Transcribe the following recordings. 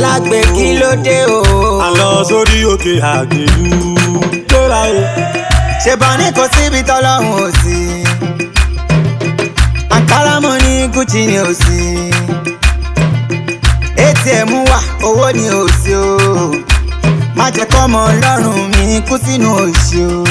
alágbe kí ló dé o. à ń lọ sórí òkè àgbélú gbéra o. ṣèbọn ní kò síbi tọ́lọ́hún ò sí. àǹkárá mo ní gucci ni ò sí. atm wà owó ni ò sí o. má jẹ́ kọ́mọ ọlọ́run mi kú sínú òṣì o.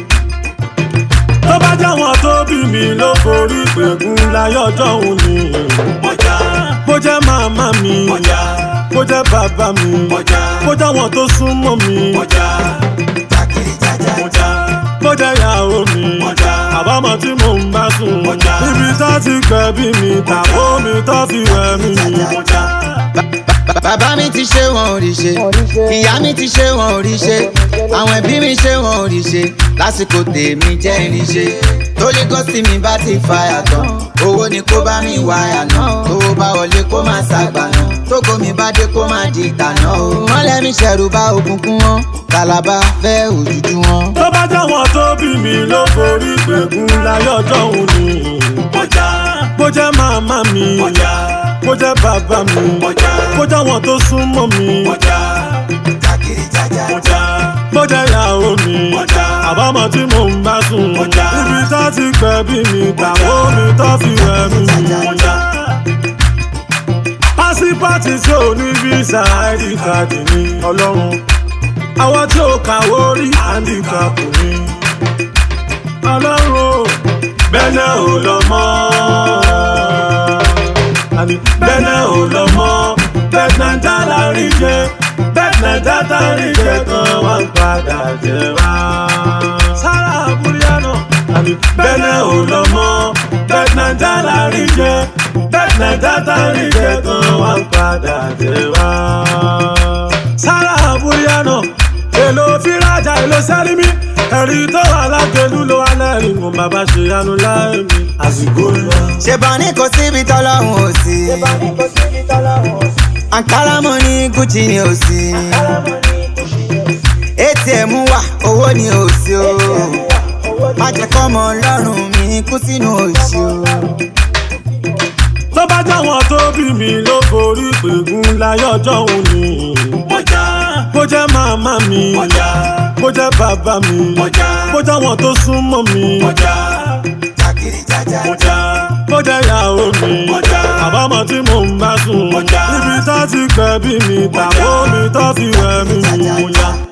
tó bá jẹ́ wọn tó bí mi ló forí pẹ̀gùn láyé ọjọ́ òun ni. mọ̀já bó jẹ́ màmá mi mọ̀já bó jẹ́ bàbá mi mọ̀já bó jẹ́ wọn tó súnmọ́ mi mọ̀já jákèrè jájá mọ̀já bó jẹ́ ìyàwó mi Mọ̀já. àbámọ̀ tí mò ń bá sùn Mọ̀já. ibi tó ti gbẹ̀bí mi tàbó mi tó fi wẹ̀ mí. mọ̀já bàbá mi ti ṣe wọn ò rí ṣe ìyá mi ti ṣe wọn ò rí ṣe àwọn ẹbí mi ṣe wọn ò rí ṣe lásìkò tèmi jẹ́ ìrìn ṣe torí gọ́sì mi bá ti fa yàtọ̀ owó ni kó bá mi wá yànà owó bá wọlé kó má ṣàgbà náà tógo mi bá dé kó má di ìtànà o mọ́lẹ̀ mi ṣẹ̀rù bá òkùnkùn wọn kàlàbà fẹ́ òjújú wọn. tó bá jẹ́ wọn tó bí mi ló forí pẹ̀gùn láyé ọjọ́ òun ni. mọ̀já bó jẹ́ màmá mi mọ̀já bó jẹ́ bàbá mi Mọ̀já. bó jẹ́ wọn tó súnmọ́ mi mọ̀já jákèrè jájá mọ̀já bó jẹ́ ìyàwó mi Mọ̀já. àbámọ̀ tí mò ń bá sùn Mọ̀já. ibi tó ti gbẹ̀bí mi tàbó mi tó fi wẹ̀ mí. mọ̀já pásípàtì tí ò ní fíìsà id card ní ọlọ́run àwọn tí ò kàwé orí handicap ní ọlọ́run o bẹ́ẹ̀ ò lọ mọ́ àní bẹ́ẹ̀ ò lọ mọ́ bẹ́ẹ̀ náà dára rí jẹ bẹ́ẹ̀ náà dára rí jẹ kan wá ń padà jẹ wá. sára àbúríyànà àní bẹ́ẹ̀ ò lọ mọ́ bẹ́ẹ̀ náà dára rí jẹ bẹ́ẹ̀ náà dára rí jẹ kan wá ń padà jẹ wá. sára àbúríyànà èlò fírájà èlò sẹ́límì ẹ̀rí tó wà lágbèlú ló wà lẹ́rìn mo bàbá ṣe yanu láì mi àsìkò lọ. ṣèbọn ní kò síbi tọ́lọ́hún ò sí. àǹkárá mo ní gucci ni ò sí. atm wà owó ni ò sí o. má jẹ́ kọ́mọ ọlọ́run mi kú sínú òṣì o. tó bá jẹ́ wọn tó bí mi ló forí pẹ̀gùn láyé ọjọ́ òun ni. mọ̀já bó jẹ́ màmá mi mọ̀já bó jẹ́ bàbá mi Mọ̀já. bó jẹ́ wọn tó súnmọ́ mi mọ̀já jákèrè jájá mọ̀já bó jẹ́ ìyàwó mi Mọ̀já. àbámọ̀ tí mò ń bá sùn Mọ̀já. ibi tó ti gbẹ̀bí mi tàbó mi tó fi wẹ̀ mí. mọ̀já